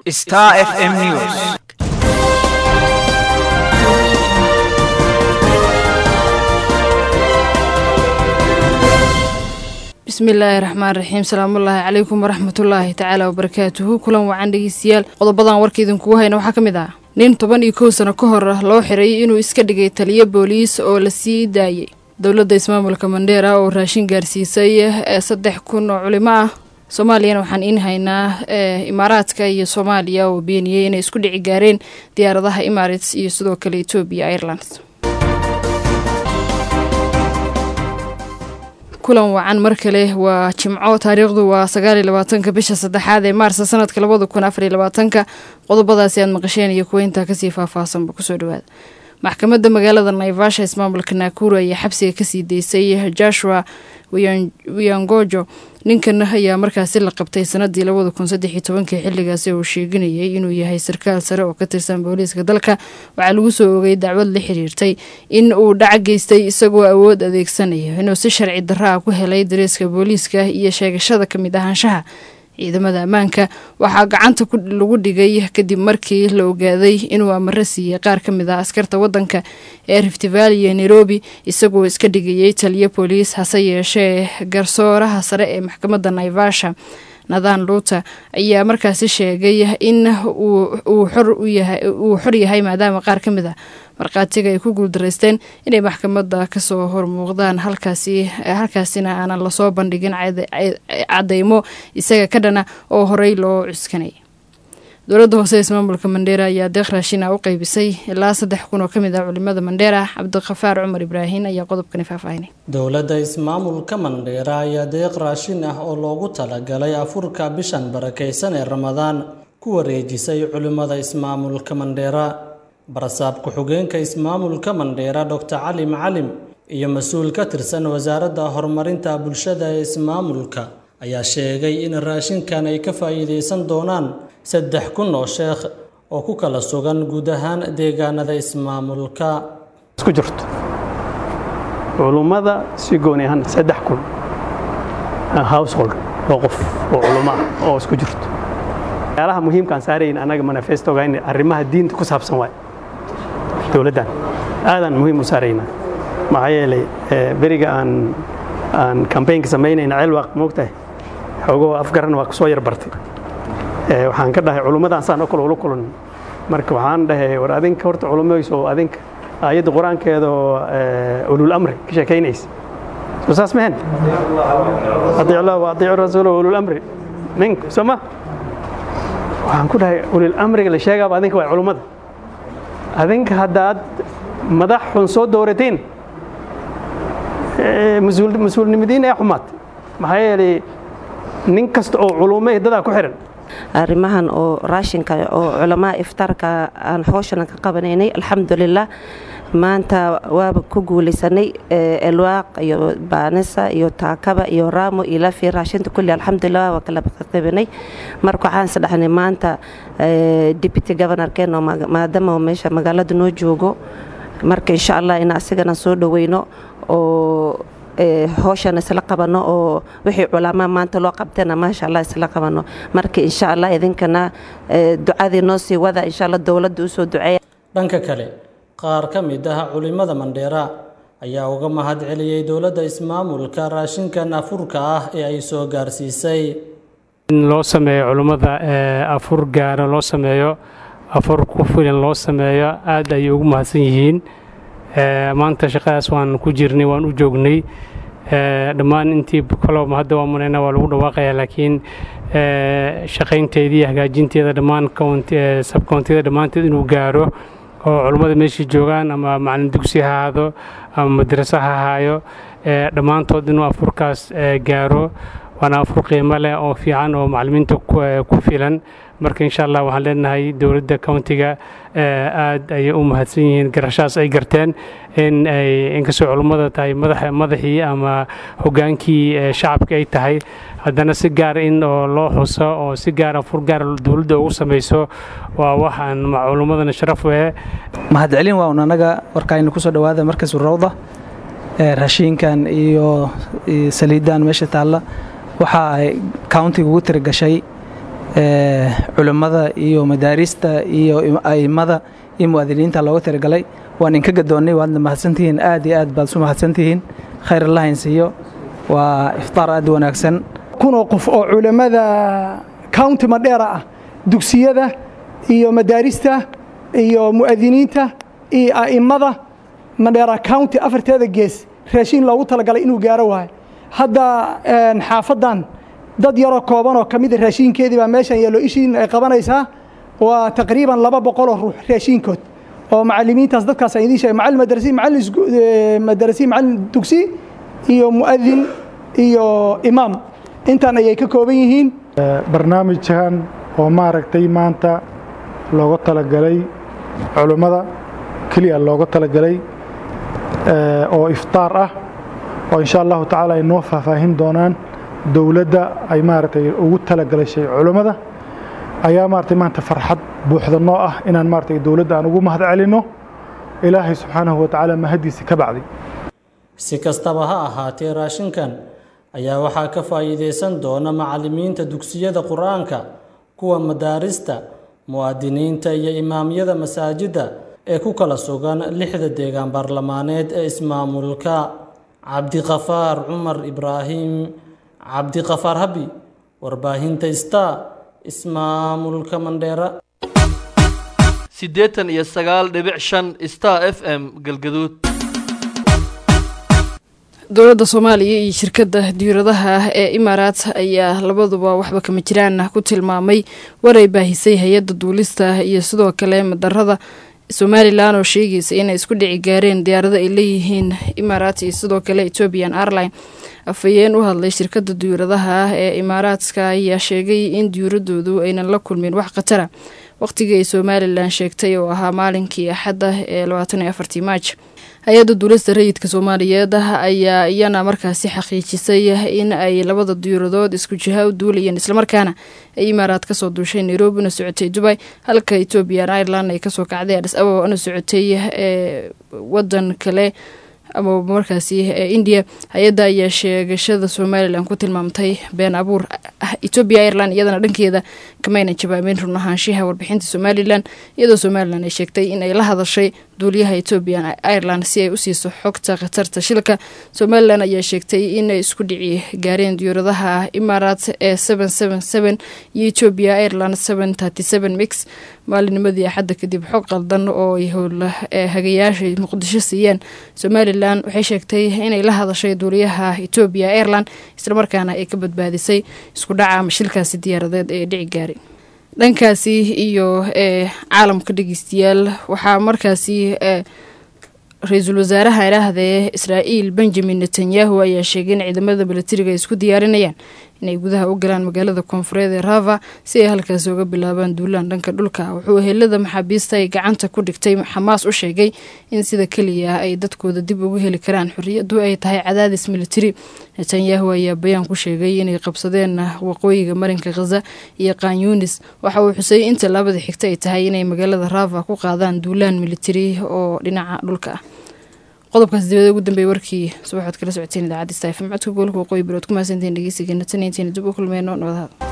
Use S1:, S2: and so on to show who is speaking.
S1: Star FM News.
S2: bismillaahi raxmaan raxiim salaamullaahi calaykum waraxmatullaahi tacaala wabarakaatuhu kulan wacan dhegeystayaal qodobadan warka idinkugu hayna waxaa ka mid ah nin toban iyo kow sano ka hor loo xiray inuu iska dhigay taliyo booliis oo la sii daayay dowladda ismaamulka mandheera oo raashin gaarsiisay ee saddex kun oo culimo ah soomaaliyana waxaan iin haynaa imaaraadka iyo soomaaliya oo beeniyey inay isku dhici gaareen diyaaradaha emirates iyo sidoo kale etoobiya airlands kulan wacan mar kale waa jimco taariikhdu waa sagaaliyo labaatanka bisha saddexaad ee maarsa sanadka labada kun afariyo labaatanka qodobadaasi aad maqasheen iyo kuwa intaa kasii faahfaahsanba kusoo dhawaada maxkamadda magaalada naivasha ismaamulka naakuru ayaa xabsiga kasii deysay joshua wiyangojo ninkan ayaa markaasi la qabtay sanadii labada kun saddex iyo tobankii xilligaasi uu sheeganayay inuu yahay sarkaal sare oo ka tirsan booliiska dalka waxaa lagu soo ogay dacwad la xiriirtay in uu dhaca geystay isagoo awood adeegsanayo inuu si sharci darra ah ku helay dareeska booliiska iyo sheegashada ka mid ahaanshaha ciidamada ammaanka waxaa gacanta lagu dhigay kadib markii la ogaaday inuu amaro siiyey qaar ka mid ah askarta wadanka ee rift valley iyo nairobi isagoo iska dhigayay taliyo booliis hase yeeshee garsooraha sare ee maxkamadda naivasha nathan luuter ayaa markaasi sheegay in uu xor yahay maadaama qaar ka mid a markhaatiga ay ku guuldaraysteen inay maxkamadda kasoo hormuuqdaan halkaasina aanan lasoo bandhigin cadeymo isaga ka dhana oo horey loo cuskanay dowladda hoose ismaamulka mandheera ayaa deeq raashina u qeybisay ilaa saddex kun oo ka mid ah culimada mandheera cabdikafaar cumar ibraahin ayaa qodobkani faahfaahinay
S3: dowladda ismaamulka mandheera ayaa deeq raashin ah oo loogu talagalay afurka bishan barakaysan ee ramadaan ku wareejisay culimada ismaamulka mandheera barasaab ku-xigeenka ismaamulka mandheera doctor cali macalim iyo mas-uul ka tirsan wasaaradda horumarinta bulshada ee ismaamulka ayaa sheegay in raashinkan ay ka faa'iidaysan doonaan saddex kun oo sheekh oo ku kala sugan guud ahaan deegaanada ismaamulka
S4: isku jirto culummada si gooni ahaan saddex kun household oo qof oo culummo ah oo isku jirto waxyaalaha muhiimkaan saarayn annaga manifestoga in arrimaha diinta ku saabsan waay dowladdan aadaan muhiim u saaraynaa maxaa yeelay beriga aan aan kambaynka samaynayna ceelwaaq moogtahay xoogoo afgaran waa kusoo yar bartay waxaan ka dhahay culummadaan saan oo kale ula kulan marka waxaan dhahay war adinka horta culumayso adinka aayadda qur-aankeeda oo ulul amri ka sheekaynaysa soo saas mehen adiic allah wa adiicu rasuula ulul amri minku soo ma waxaan ku dhahay ulul amriga la sheegaaba adinka waa culummada adinka haddaad madax xun soo doorateen mas-uulnimadiin ee xumaad maxaa yeelay nin kasta oo culumo dadaa ku xihan
S5: arrimahan oo raashinka oo culamaa iftaarka aan howshana ka qabanaynay alxamdulilah maanta waaba ku guulaysanay elwaaq iyo baanisa iyo taakaba iyo raamo iyo lafi raashinta kulli alxamdulilah waa kala qabanay marka waxaan isdhahnay maanta deputy governorkeen oo maadaama meesha magaalada noo joogo marka insha allah in asigana soo dhoweyno oo howshan isla qabano oo wixii culamaa maanta loo qabtana maasha allah isla qabano marka insha allah idinkana ducadii noo sii wada insha allah dowladda usoo duceeya
S3: dhanka kale qaar ka mid ah culimada mandheera ayaa uga mahad celiyey dowladda ismaamulka raashinkan afurka ah ee ay soo gaarsiisay
S6: in loo sameeyo culummada afur gaara loo sameeyo afur ku filan loo sameeyo aad ayay ugu mahadsan yihiin maanta shaqadaas waan ku jirnay waan u joognay dhammaan intii kaloba hadda waa manayna waa lagu dhawaaqaya laakiin shaqaynteedii hagaajinteeda dhammaan sabkoontiyada dhammaanteed inuu gaaro oo culummada meeshii joogaan ama macalin dugsi ha ahaado ama madraso ha ahaayo dhammaantood inuu afurkaas gaaro waana afur qiimo leh oo fiican oo macalimiinta ku filan marka insha allah waxaan leenahay dowladda countiga aad ayay u mahadsan yihiin garashaas ay garteen in ay inkastoo culummada tahay madaxii ama hogaankii shacabka ay tahay haddana si gaara in oo loo xuso oo si gaara fur gaara dowladda ugu samayso waa waxaan culummadana sharaf u eh
S7: mahadcelin waa un annaga warkaaynu kusoo dhowaada markas rawda raashiinkan iyo saliidan meesha taalla waxa ay countiga ugu tirigashay culimmada iyo madaarista iyo a'immada iyo mu'adiniinta looga talagalay waan inka gadoonnay waadna mahadsantihiin aad iyo aad baad isu mahadsantihiin khayr allah insiiyo waa iftaar aad wanaagsan
S1: kunoo qof oo culammada county madheera ah dugsiyada iyo madaarista iyo mu'adiniinta iyo a'immada madheera county afarteeda gees raashiin loogu talagalay inuu gaaro waayo hadda xaafaddan dad yaroo kooban oo ka mida raashiinkeedii baa meeshan yeelo ishiin ay qabanaysaa waa taqriiban laba boqoloo ruux raashiinkood oo macalimiintaas dadkaas aan idiin sheegay macallin madrasi macallin madrasi macallin dugsi iyo mu'adin iyo imaam intaan ayay ka kooban yihiin
S8: barnaamijkan oo maaragtay maanta looga talagalay culummada keliya looga talagalay oo iftaar ah oo insha allahu tacaala ay noo faahfaahin doonaan dowladda ay maaragtay ugu talagalashay culummada ayaa maaragtay maanta farxad buuxda noo ah inaan maaragtay dowladda aan ugu mahad celinno ilaahay subxaanahu wa tacaala mahaddiisa ka bacdi
S3: si kastaba ha ahaatee raashinkan ayaa waxaa ka faa'iidaysan doona macallimiinta dugsiyada qur-aanka kuwa madaarista mu'adiniinta iyo imaamyada masaajidda ee ku kala sugan lixda deegaan baarlamaaneed ee ismaamulka cabdiqafaar cumar ibraahim cabdiqafaar habi warbaahinta star ismaamulka mandheera
S9: siddeetan iyo sagaal dhibic shan star f m galgaduud
S2: dowladda soomaaliya iyo shirkadda diiradaha ee imaaraat ayaa labaduba waxba kama jiraan ku tilmaamay waray baahisay hay-adda duulista iyo sidoo kale madarada somalilan oo sheegaysa inay isku dhici gaareen diyaarado ay leeyihiin imaaraat iyo sidoo kale ethoobian airline afhayeen u hadlay shirkadda diyaaradaha ee imaaraadka ayaa sheegay in diyuuradoodu aynan la kulmin wax khatara waqtigii ay somalilan sheegtay oo ahaa maalinkii axadda ee labaatan iyo afartii maaj hay-adda duulista rayidka soomaaliyeed ayaa iyana markaasi xaqiijisay in ay labada diyuuradood isku jiha u duulayeen islamarkaana ay imaaraad kasoo duushay nairobi una socotay dubay halka ethoobian ireland ay kasoo kacday adis ababa una socotay ee wadan kale ama markaasi india hay-adda ayaa sheegashada somalilan ku tilmaamtay been abuur etoobiya ireland iyadana dhankeeda kamaynan jawaabeen run ahaanshiha warbixinta somalilan iyadoo somalilan ay sheegtay in ay la hadashay duuliyaha ethoobian ireland si ay u siiso xogta khatarta shilka somalilan ayaa sheegtay inay isku dhici gaareen diyuuradaha imaaraat ee iyo ethoobiya ireland mix maalinimadii axadda kadib xog qaldan oo ay howla hagayaasha muqdisho siiyeen somalilan waxay sheegtay inay la hadashay duuliyaha etoobiya ireland islamarkaana ay ka badbaadisay isku dhaca ama shilkaasi diyaaradeed ee dhici gaaray dhankaasi iyo ee caalamka dhegeystayaal waxaa markaasi ra-iisul wasaaraha idhaahdee israa'iil benjamin netanyahu ayaa sheegay in ciidamada milatariga ay isku diyaarinayaan inay gudaha u galaan magaalada koonfureed ee rava si ay halkaasi uga bilaabaan duulaan dhanka dhulka wuxuu helada maxaabiista ay gacanta ku dhigtay xamaas u sheegay in sida keliya ay dadkooda dib ugu heli karaan xorriyadu ay tahay cadaadis militari netanyahu ayaa bayaan ku sheegay inay qabsadeen waqooyiga marinka khaza iyo kanyunis waxa uu xusay in tallaabada xigta ay tahay inay magaalada rava ku qaadaan duulaan militari oo dhinaca dhulka ah qodobkaas dibada ugu dambeeyay warkii subaxood kala socoteen idaacadda stafm codka gobolka waqooyi bilood ku mahadsantiin dhegeysigeena tan intaina dib u kulmeyno nabadhaada